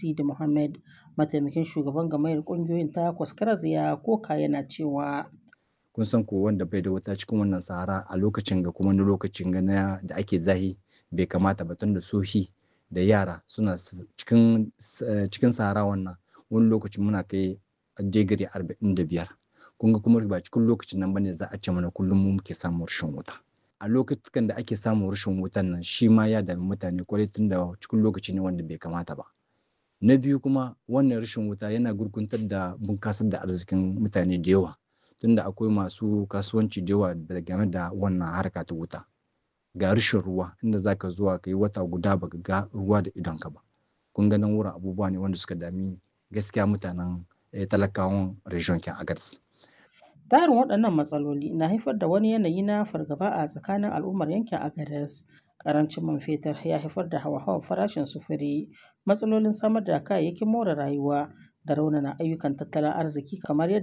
Sidi Muhammad, mataimakin shugaban gamayyar ƙungiyoyin ta Kwaskaras ya koka yana cewa. Kun san ko wanda bai da wuta cikin wannan sahara a lokacin ga kuma wani lokacin ga na da ake zahi bai kamata ba tunda sohi da yara suna cikin cikin sahara wannan wani lokacin muna kai digiri arba'in da biyar. Kun ga kuma ba cikin lokacin nan bane za a ce mana kullum mu muke samun rashin wuta. A lokutan da ake samun rashin wutan nan shi ma ya dami mutane kwarai tunda cikin lokaci ne wanda bai kamata ba. Na biyu kuma wannan rashin wuta yana gurguntar da bunkasar da arzikin mutane da yawa tunda akwai masu kasuwanci da yawa game da wannan harka ta wuta. Ga rashin ruwa inda zaka zuwa ka yi wata guda baka ga ruwa da idonka ba. Kun ga nan wurin abubuwa ne wanda suka dami gaskiya mutanen talakawan region kin Agadez. Tarin waɗannan matsaloli na haifar da wani yanayi na fargaba a tsakanin al'ummar yankin Agadez. Ƙarancin man fetur ya haifar da hauhawar farashin sufuri, matsalolin samar da kayayyakin more rayuwa da raunana ayyukan tattalin arziki kamar yadda